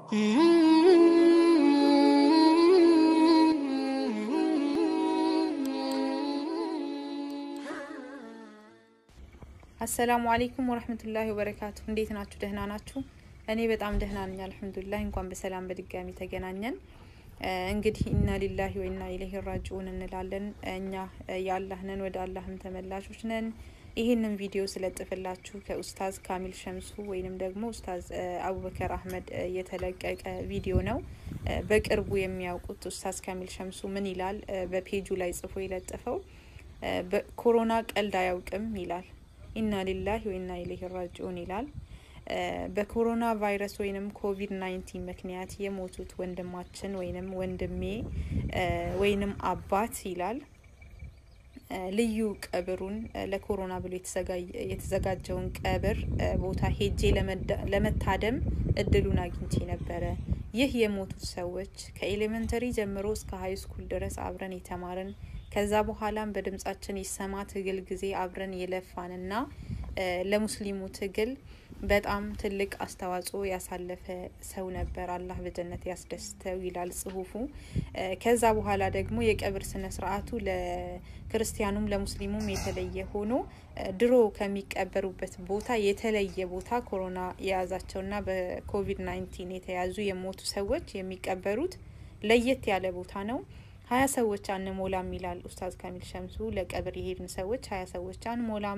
አሰላሙ አሌይኩም ወረህመቱላሂ ወበረካቱ። እንዴት ናችሁ? ደህና ናችሁ? እኔ በጣም ደህና ነኝ አልሐምዱሊላህ። እንኳን በሰላም በድጋሚ ተገናኘን። እንግዲህ ኢና ሊላሂ ወኢና ኢለይሂ ራጂኡን እንላለን። እኛ የአላህ ነን፣ ወደ አላህም ተመላሾች ነን። ይህንን ቪዲዮ ስለጥፍላችሁ ከኡስታዝ ካሚል ሸምሱ ወይንም ደግሞ ኡስታዝ አቡበከር አህመድ የተለቀቀ ቪዲዮ ነው። በቅርቡ የሚያውቁት ኡስታዝ ካሚል ሸምሱ ምን ይላል? በፔጁ ላይ ጽፎ የለጠፈው ኮሮና ቀልድ አያውቅም ይላል። ኢና ሊላሂ ወኢና ኢለይሂ ራጂኡን ይላል። በኮሮና ቫይረስ ወይንም ኮቪድ ናይንቲን ምክንያት የሞቱት ወንድማችን ወይንም ወንድሜ ወይንም አባት ይላል ልዩ ቀብሩን ለኮሮና ብሎ የተዘጋጀውን ቀብር ቦታ ሄጄ ለመታደም እድሉን አግኝቼ ነበረ። ይህ የሞቱት ሰዎች ከኤሌመንተሪ ጀምሮ እስከ ሀይ ስኩል ድረስ አብረን የተማርን ከዛ በኋላም በድምጻችን ይሰማ ትግል ጊዜ አብረን የለፋንና ለሙስሊሙ ትግል በጣም ትልቅ አስተዋጽኦ ያሳለፈ ሰው ነበር። አላህ በጀነት ያስደስተው ይላል ጽሁፉ። ከዛ በኋላ ደግሞ የቀብር ስነ ስርዓቱ ለክርስቲያኑም ለሙስሊሙም የተለየ ሆኖ ድሮ ከሚቀበሩበት ቦታ የተለየ ቦታ ኮሮና የያዛቸውና በኮቪድ ናይንቲን የተያዙ የሞቱ ሰዎች የሚቀበሩት ለየት ያለ ቦታ ነው። ሀያ ሰዎች አንሞላም ይላል ኡስታዝ ካሚል ሸምሱ። ለቀብር የሄድን ሰዎች ሀያ ሰዎች አንሞላም።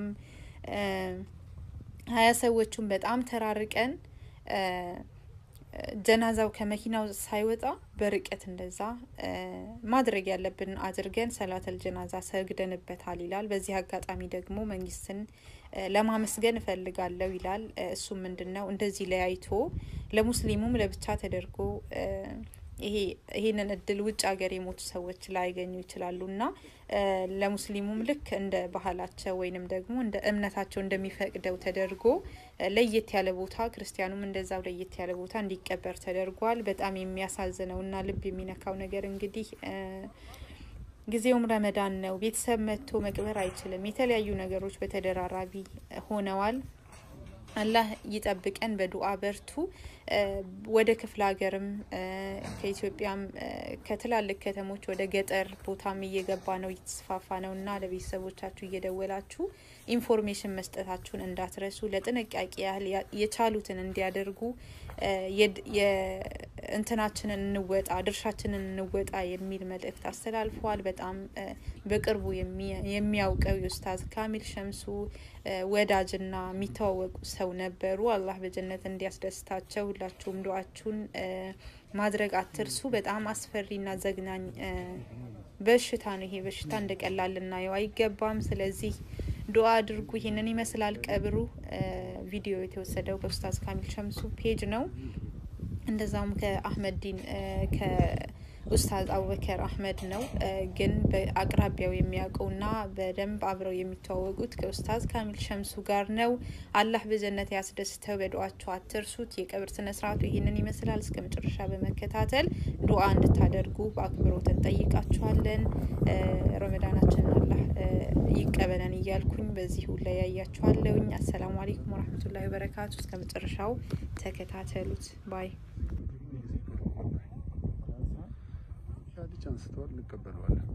ሀያ ሰዎቹን በጣም ተራርቀን ጀናዛው ከመኪናው ሳይወጣ በርቀት እንደዛ ማድረግ ያለብን አድርገን ሰላተል ጀናዛ ሰግደንበታል ይላል። በዚህ አጋጣሚ ደግሞ መንግስትን ለማመስገን እፈልጋለሁ ይላል። እሱም ምንድን ነው እንደዚህ ለያይቶ ለሙስሊሙም ለብቻ ተደርጎ ይሄ ይሄንን እድል ውጭ ሀገር የሞቱ ሰዎች ላይገኙ ይችላሉ እና ለሙስሊሙም ልክ እንደ ባህላቸው ወይንም ደግሞ እንደ እምነታቸው እንደሚፈቅደው ተደርጎ ለየት ያለ ቦታ ክርስቲያኑም እንደዛው ለየት ያለ ቦታ እንዲቀበር ተደርጓል። በጣም የሚያሳዝነው እና ልብ የሚነካው ነገር እንግዲህ ጊዜውም ረመዳን ነው። ቤተሰብ መጥቶ መቅበር አይችልም። የተለያዩ ነገሮች በተደራራቢ ሆነዋል። አላህ ይጠብቀን። በዱአ በርቱ። ወደ ክፍለ ሀገርም ከኢትዮጵያም ከትላልቅ ከተሞች ወደ ገጠር ቦታም እየገባ ነው እየተስፋፋ ነው እና ለቤተሰቦቻችሁ እየደወላችሁ ኢንፎርሜሽን መስጠታችሁን እንዳትረሱ። ለጥንቃቄ ያህል የቻሉትን እንዲያደርጉ እንትናችንን እንወጣ ድርሻችንን እንወጣ የሚል መልእክት አስተላልፈዋል። በጣም በቅርቡ የሚያውቀው የኡስታዝ ካሚል ሸምሱ ወዳጅና የሚተዋወቁ ሰው ነበሩ። አላህ በጀነት እንዲያስደስታቸው ሁላችሁም ዱአችሁን ማድረግ አትርሱ። በጣም አስፈሪና ዘግናኝ በሽታ ነው። ይሄ በሽታ እንደ ቀላል ልናየው አይገባም። ስለዚህ ዱአ አድርጉ። ይህንን ይመስላል ቀብሩ። ቪዲዮ የተወሰደው ከኡስታዝ ካሚል ሸምሱ ፔጅ ነው። እንደዛውም ከአህመድ ዲን ከኡስታዝ አቡበከር አህመድ ነው። ግን በአቅራቢያው የሚያውቀውና በደንብ አብረው የሚተዋወቁት ከኡስታዝ ካሚል ሸምሱ ጋር ነው። አላህ በጀነት ያስደስተው። በዱአችሁ አትርሱት። የቀብር ስነ ስርዓቱ ይህንን ይመስላል። እስከ መጨረሻ በመከታተል ዱአ እንድታደርጉ በአክብሮት እንጠይቃችኋለን። ረመዳናችንን አላህ ይቀበለን እያልኩኝ በዚሁ ላይ ያያችኋለሁኝ። አሰላሙ አሌይኩም ወረህመቱላሂ ወበረካቱ። እስከ መጨረሻው ተከታተሉት ባይ ብቻ አንስተዋል፣ እንቀበለዋለን።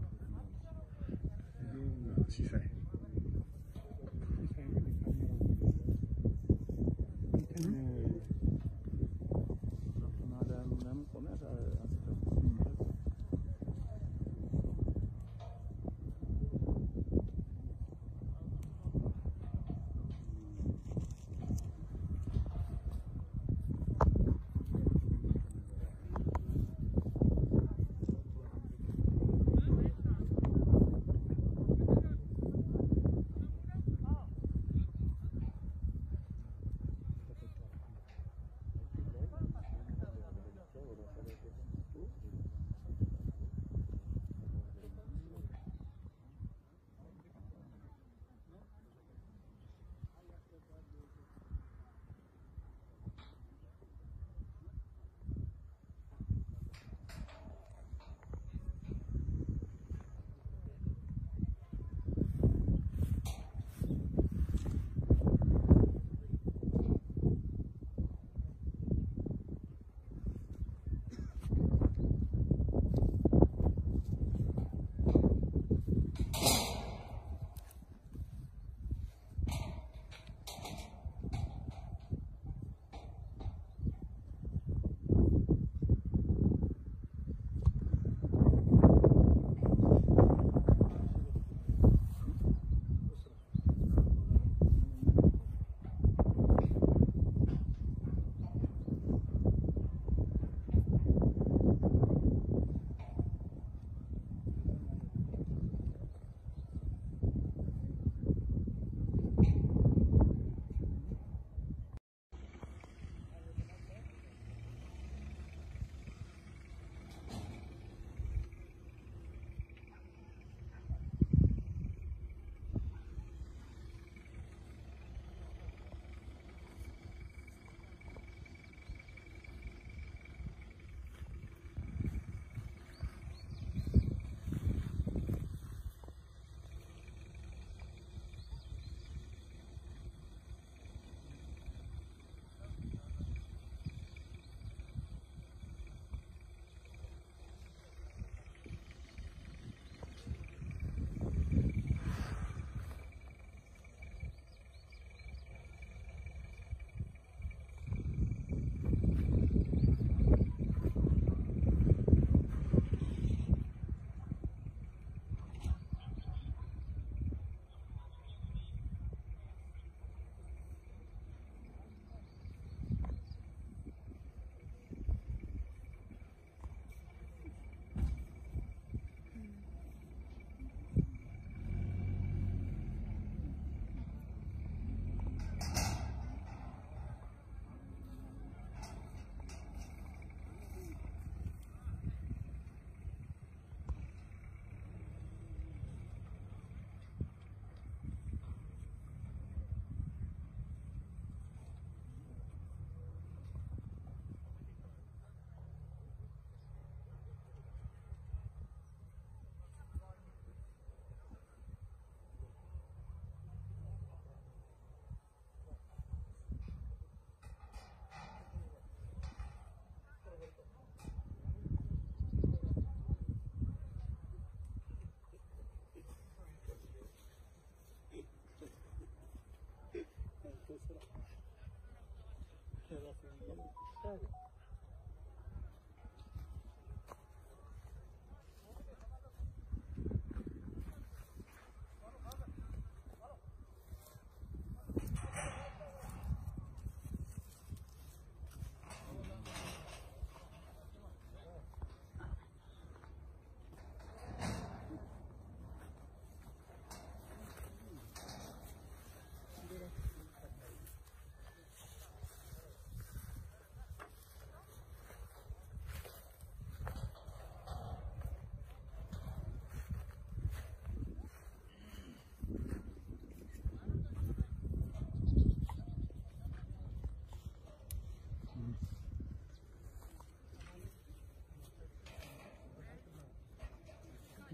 ሲሳይ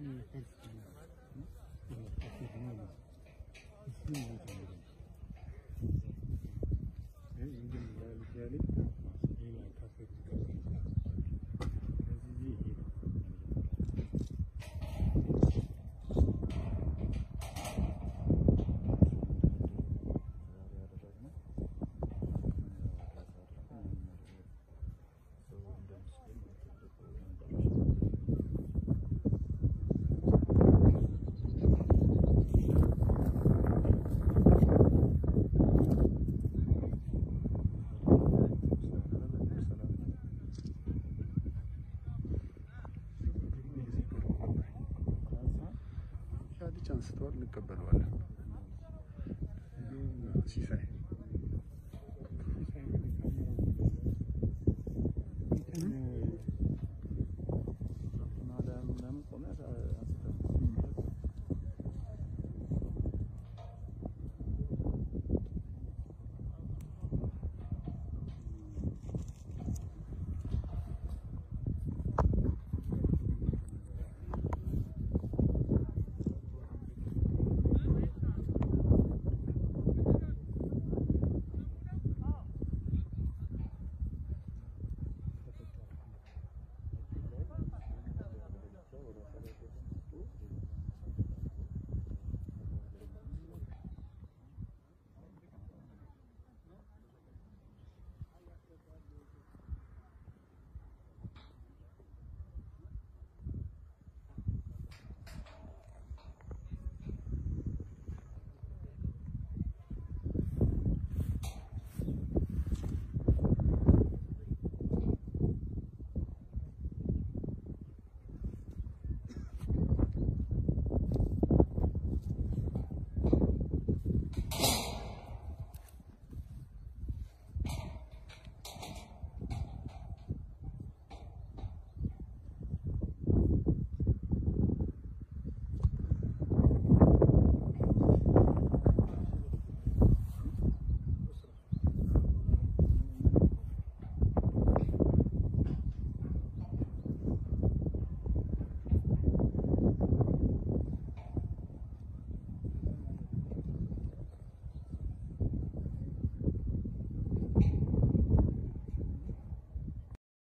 ሻዲች አንስተዋል፣ እንቀበለዋለን። ሲሳይ